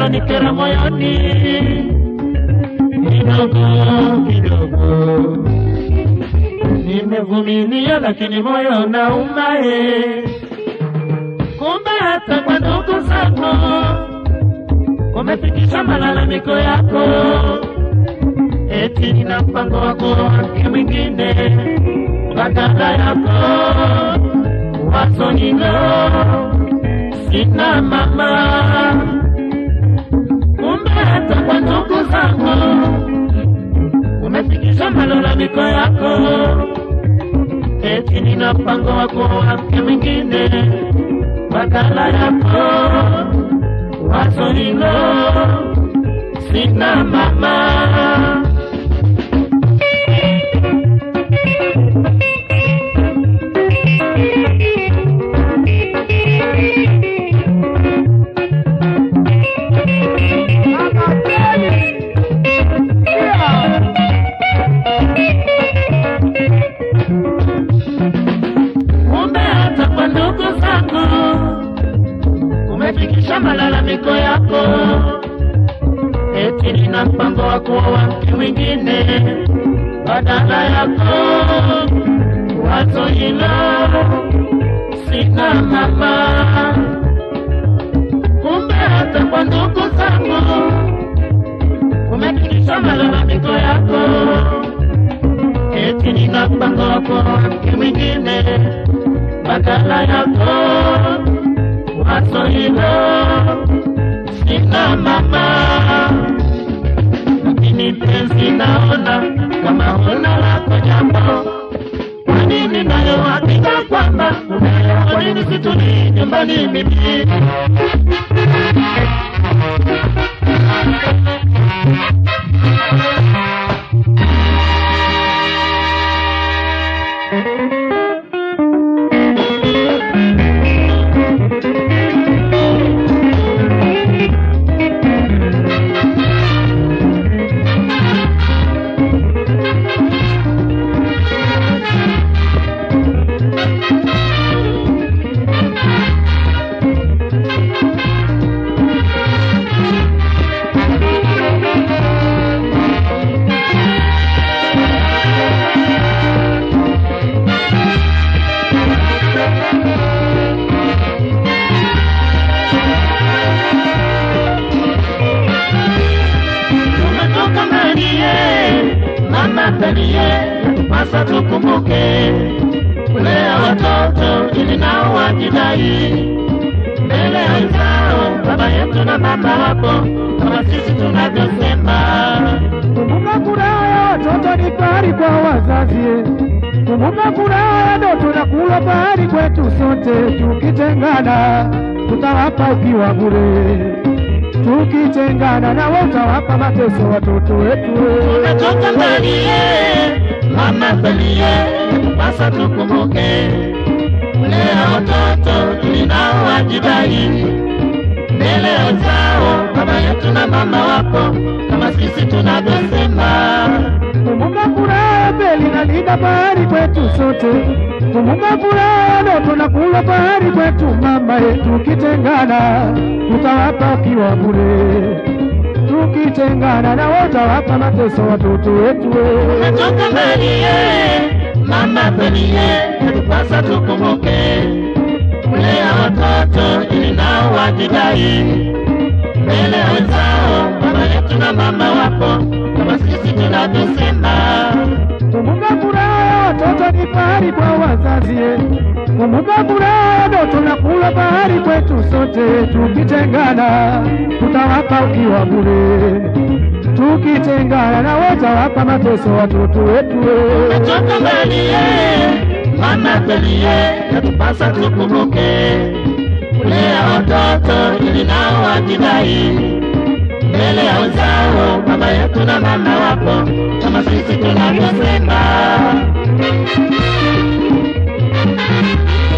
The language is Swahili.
unanikera moyoni kidogo kidogo. Nimevumilia lakini moyo unaumae, kumbe hata kwa ndugu zako umefikisha malalamiko yako, eti nina mpango wako wake mwingine badala yako. Wazo hilo sina mama, kumbe hata kwa ndugu zako umefikisha malalamiko yako, eti nina mpango wako wake mwingine badala yako. Wazo hilo sina mama. Kumbe hata kwa ndugu zako umefikisha malalamiko yako, eti nina mpango wa kuoa mke mwingine badala yako. Wazo hilo sina mama. Kumbe hata kwa ndugu zako umefikisha malalamiko yako, eti nina mpango wa kuoa mke mwingine badala yako. Wazo hilo sina mama, lakini penzi naona kama huna lako jambo. Kwa nini nayo hakika kwamba unayo? Kwa nini situlii nyumbani mimi? Tumetoka Marie, mama Pelie, pasa tukumbuke kulea watoto ili nao wajidai mbele ya wenzao, baba yetu na mama wapo kama sisi tunavyosema. Kumbuka furaha ya watoto ni fahari kwa wazazi. Kumbuka furaha ya ndoto na kula fahari kwetu sote. Tukitengana tutawapa ukiwa bure, tukitengana nawe utawapa mateso watoto wetu. Tumetoka Marie, mama Pelie, pasa tukumbuke kulea watoto ili nao wajidai mbele ya wenzao, baba yetu na mama wapo kama sisi tunavyosema. Kumbuka furaha ya Beli na Lida fahari kwetu sote. Kumbuka furaha ya ndoto na kula fahari kwetu mama yetu. Tukitengana tutawapa ukiwa bure, tukitengana nawe utawapa mateso watoto wetu. Tumetoka Marie, mama Pelie, yatupasa tukumbuke kulea watoto ili nao wajidai mbele ya wenzao, baba yetu na mama wapo kama sisi tunavyosema. Kumbuka furaha ya watoto ni fahari kwa wazazi. Kumbuka furaha ya ndoto na kula fahari kwetu sote. Tukitengana tutawapa ukiwa bure, tukitengana na watawapa mateso watoto wetu. Tumetoka Marie, mama Pelie, yatupasa tukumbuke kulea watoto ili nao wajidai mbele ya wenzao, baba yetu na mama wapo kama sisi tunavyosema.